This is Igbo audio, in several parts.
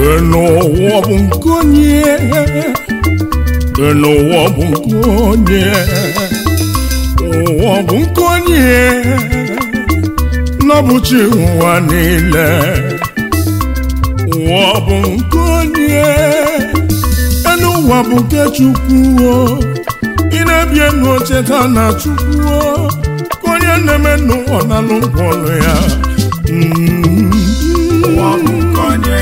n'ụwa bụ nke onye n'ụwa bụ nke onye ụwa bụ nke onye n'ọbụchi ụwa niile ụwa bụ nke onye elu ụwa bụ nke chukwu ị na-ebi enu cheta na chukwu ka onye na-eme n'ụwa na n'ụgwọ ọlụ ya Mm. ụwa bụ nke onye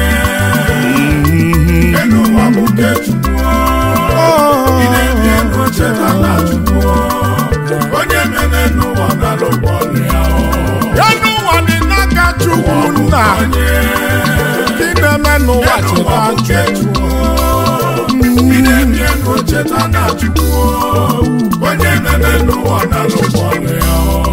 elu ụwa bụ nke Chukwu ị na-ebi ego cheta na Chukwu onye mere n'ụwa nara ụgwọ ọrụ ya elu ụwa dị n'aka chukwu nna onye ị na-eme n'ụwa elu ụwa cheta bụ nke Chukwu ị na-ebi ego cheta na Chukwu onye mere n'ụwa nara ụgwọ ọrụ ya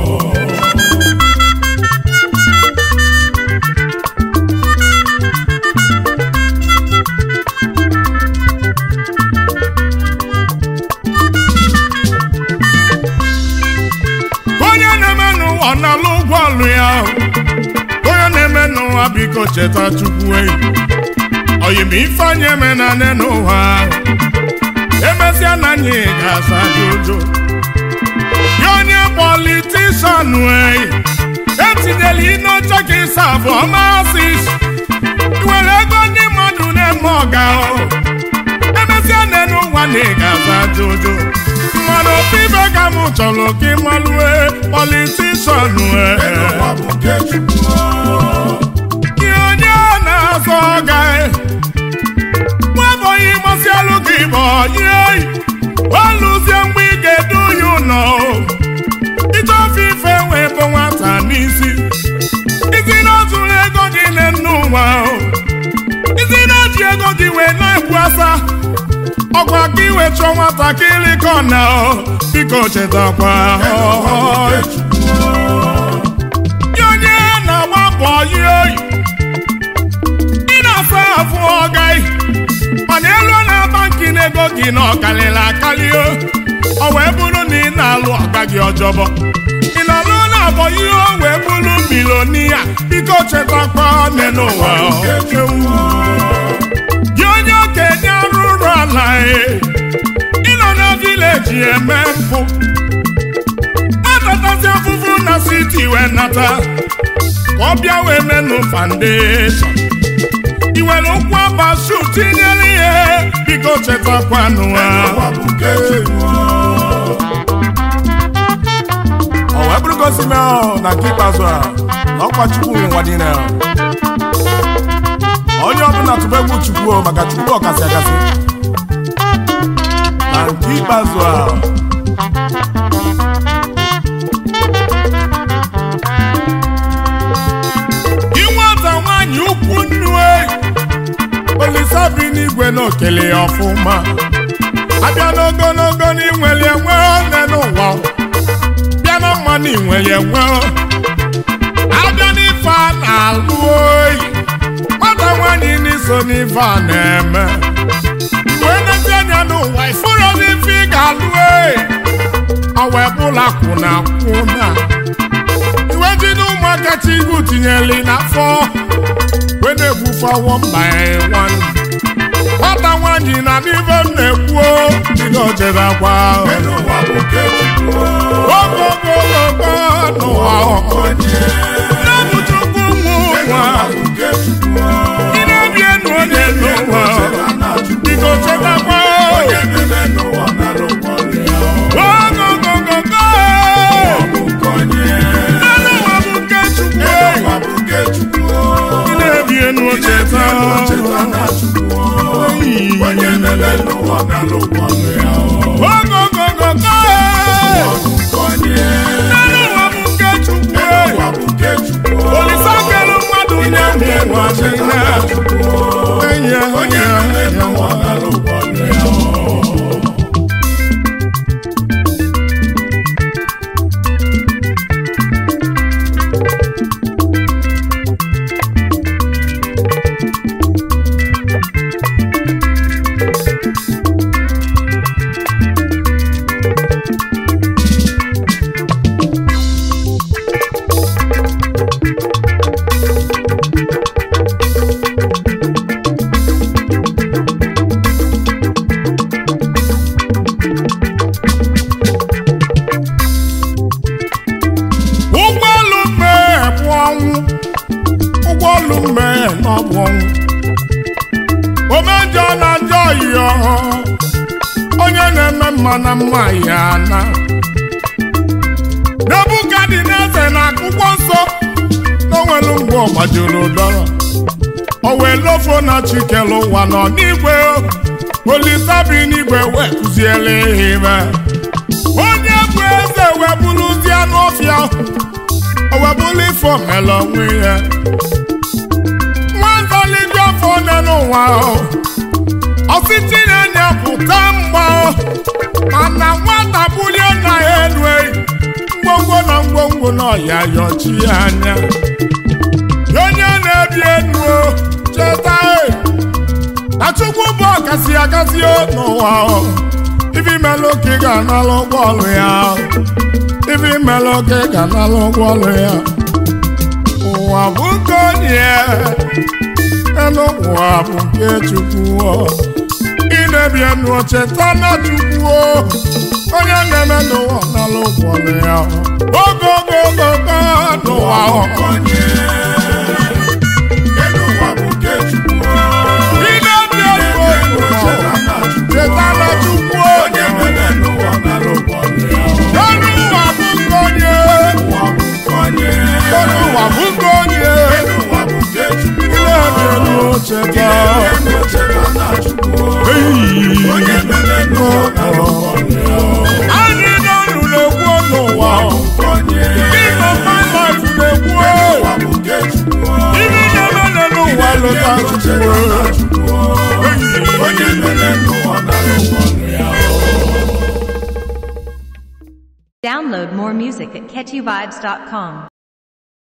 onye na-eme n'ụwa n'ala ụgwọ ọlụ ya onye na-eme n'ụwa biko cheta chukwu enyi oyim ifeanyị eme na nne n'ụwa emesịa na anyị ga-asa jojo ya onye politishan enyi etinyela inoche ka ịsa abụọ masị iwere ego ndị mmadụ na-eme ọga emesịa nne n'ụwa na ị ga-asa jojo mmanụ ofe ibe ka m chọrọ ka ị malue politishan elu ụwa bụ nke Chukwu ihe onye na-azọ ọga nwebụghị masị alụ gị bụ onye olụzie mgbe ị ga-edu ya ụlọ ije ofe ife wee bụ nwata n'isi isi na ozuru ego gị na nne ụwa isi na-eji ego gị wee na-ekwu asa ọkwa ka iwe chọọ nwatakịrị ka ọ na biko chetakwa Gị onye na-agba mbọ yi oyi ị na-asa afụ ọgai mana elu na-aba nke n'ego gị na ọkalịla akali o ọ wee bụrụ na ị na-alụ ọga gị ọjọbọ ị na-alụ na-abọ ihe o wee bụrụ milonia biko chetakwa nne n'ụwa gị onye okenye arụrụ ala e ịnọ na vileji eme mpụ atatazi afụfụ na siti wee nata ka ọ bịa wee menụ foundation iwere ụkwụ abasu tinyere ihe biko chetakwanụ ha ụwa bụ nke Chukwu ọ wee bụrụ gosi na na nke ikpeazụ a na ọkwa chukwu nwe ụwa niile onye ọbụla tụba egwu chukwu o, maka chukwu ọkasị akasị na nke ikpeazụ a inweta nwaanyị ukwu nnu eyi olisa bi n'igwe na okele ya ọfụma abịa n'ogologo n'inweli enwe one n'ụwa bịa na mma n'inweli enwe abịa n'ife a na-alụ oyi nwata nwaanyị n'iso n'ife a na-eme wee nezi anya n'ụwa ifuru n'ife ị ga-alụ oyi ọ wee bụla kwụna kwụna iwe ji n'ụmụaka chi igu tinyeli n'afọ wee na-egbufe ọwọ mba ya nwanne nwata nwaanyị na n'ife m na-ekwu bido jebe akwa elu ụwa bụ nke Chukwu ogogologo n'ụwa n'ọbụ chukwu nwe ụwa nke Chukwu ị na-ebi enu onye n'ụwa cheta na Chukwu biko chetakwa onye mere n'ụwa nara ụgwọ ọrụ ya ogogogogo bụ nke onye elu ụwa bụ nke chukwu ụwa bụ nke Chukwu ị na-ebi enu cheta cheta na Chukwu onye mere n'ụwa nara ụgwọ ọrụ ya ogogogogo bụ nke onye elu ụwa bụ nke chukwu ụwa bụ nke Chukwu olisa kelu mmadụ na-enwe ụwa niile enyi ya onye mere n'ụwa nara ụgwọ ọrụ ya olu mmehie n'ọbụ ọnwụ omejọ na njọ yọ onye na-eme mma na mma ya na nebukadneze na akwụkwọ nsọ na onwelu mgbe ọ gbajuru dọrọ o wee lofo na chikelu ụwa nọ n'igwe olisa bi n'igwe wee kụziele ihe onye bụ eze wee bụrụzi anụ ọfịa o wee bụrụ ife omela onwe ya nwazalidi afọ one n'ụwa ọsịtị na-enye pụta mgba mana nwata bulie na ya elu ngwongwo na ngwongwo na ọya yọchi anya onye na-ebi enu cheta na chukwu bụ ọkasị akasị n'ụwa ife imelụ ka ị ga-analụ ụgbọ ọlụ ya ife imelụ ka ị ga-analụ ụgbọ ọlụ ya ụwa bụ nke onye elu ụwa bụ nke chukwu ị na-ebi enu cheta na chukwu onye na-eme n'ụwa n'ala ụgbọ ọlụ ya ogo ogo ogo ogo n'ụwa onye elu ụwa bụ nke Chukwu ị na-ebi enu cheta na chukwu onye mere n'ụwa n'ala ụgbọ ọlụ ya elu ụwa bụ nke onye ụwa bụ nke onye elu ụwa bụ nke onye elu ụwa bụ nke Chukwu ị na-ebi enu cheta elu cheta na Chukwu Eyi. onye mere n'ụwa n'ala ụgbọ ọlụ ya anyị n'ọnụ na-ekwu n'ụwa nke onye ịnọ my life na-ekwu ụwa bụ nke Chukwu ibi na-eme n'ụwa lọta chukwu onye mere n'ụwa n'ala ụgbọ ọlụ ya Download more music at catchyvibes.com.